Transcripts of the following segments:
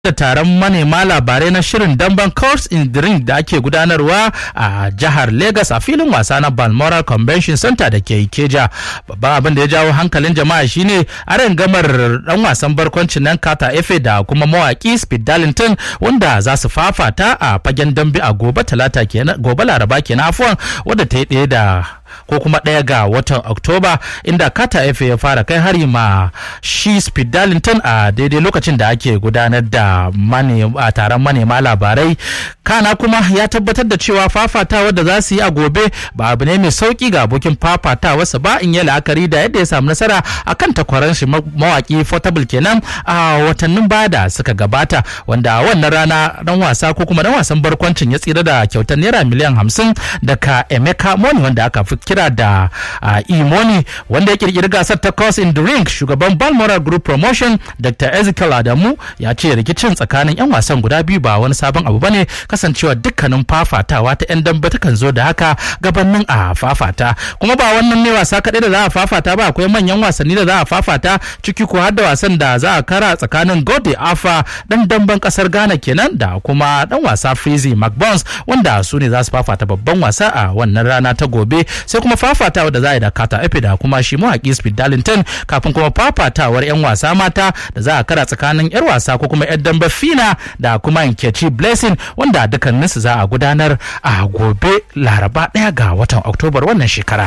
da taron manema labarai na shirin damben course in the ring da ake gudanarwa a jihar Legas a filin wasa na Balmoral Convention Center da ke Ikeja. Babban abin da ya jawo hankalin jama'a shine aron gamar dan wasan barkwancin nan Kata Efe da kuma mawaki Speed Darlington wanda za su fafata a fagen dambe a gobe talata kenan gobe laraba kenan afuwan wadda ta yi ɗaya da ko kuma ɗaya ga watan oktoba inda kata efe ya fara kai hari ma shi speed darlington a daidai lokacin da ake gudanar da a taron manema labarai kana kuma ya tabbatar da cewa fafatawa da za su yi a gobe ba abu ne mai sauki ga abokin fafatawarsa ba in yi la'akari da yadda ya samu nasara a kan takwaran shi mawaki portable kenan a watannin baya da suka gabata wanda a wannan rana dan wasa ko kuma dan wasan barkwancin ya tsira da kyautar naira miliyan hamsin daga emeka moni wanda aka fi kira da imoni wanda ya kirkiri gasar ta cross in the ring shugaban balmoral group promotion dr ezekiel adamu ya ce rikicin tsakanin yan wasan guda biyu ba wani sabon abu bane kasancewa dukkanin fafatawa ta yan dambe takan zo da haka gabanin a fafata kuma ba wannan ne wasa kaɗai da za a fafata ba akwai manyan wasanni da za a fafata ciki ko har da wasan da za a kara tsakanin gode afa dan damben kasar ghana kenan da kuma dan wasa freezy mcbones wanda su ne za su fafata babban wasa a wannan rana ta gobe sai kuma fafatawa da za a yi da kata efe da kuma shi mawaƙi speed darlington kafin kuma fafatawar 'yan wasa mata da za a kara tsakanin 'yar wasa ko kuma 'yar dambe fina da kuma nkechi blessing wanda dukkaninsu za a gudanar a gobe laraba ɗaya ga watan oktobar wannan shekara.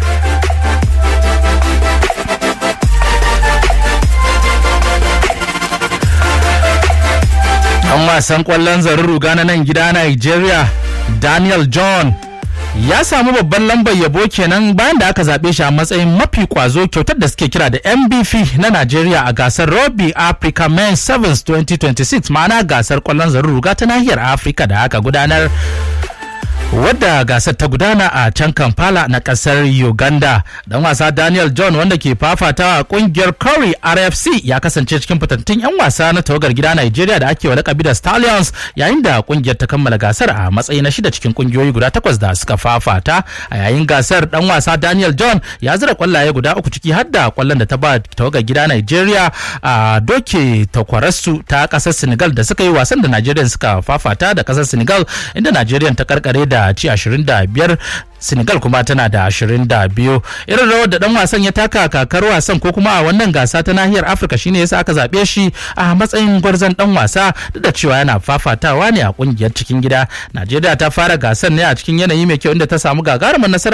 Ɗan wasan ƙwallon zarin ruga na nan gida Nigeria Daniel John ya samu babban lambar yabo kenan bayan da aka zaɓe shi a matsayin mafi kwazo kyautar da suke kira da mbf na najeriya a gasar rugby africa men sevens 2026 ma'ana gasar kwallon zarin ruga ta nahiyar afirka da aka gudanar wadda gasar ta gudana a can kampala na kasar uganda dan wasa daniel john wanda ke fafatawa a kungiyar curry rfc ya kasance cikin fitattun 'yan wasa na tawagar gida nigeria da ake wa lakabi da stallions yayin da kungiyar ta kammala gasar a matsayi na shida cikin kungiyoyi guda takwas da suka fafata a yayin gasar dan wasa daniel john ya zira kwallaye guda uku ciki har da kwallon da ta ba tawagar gida nigeria a doke takwararsu ta kasar senegal da suka yi wasan da nigeria suka fafata da kasar senegal inda nigeria ta karkare da ci 25 Senegal kuma tana da 22 irin rawar da dan wasan ya taka kakar wasan ko kuma a wannan gasa ta nahiyar Afirka shine yasa aka zabe shi a matsayin gwarzon dan wasa duk da cewa yana fafatawa ne a kungiyar cikin gida Najeriya ta fara gasar ne a cikin yanayi mai kyau inda ta samu gagarumin nasara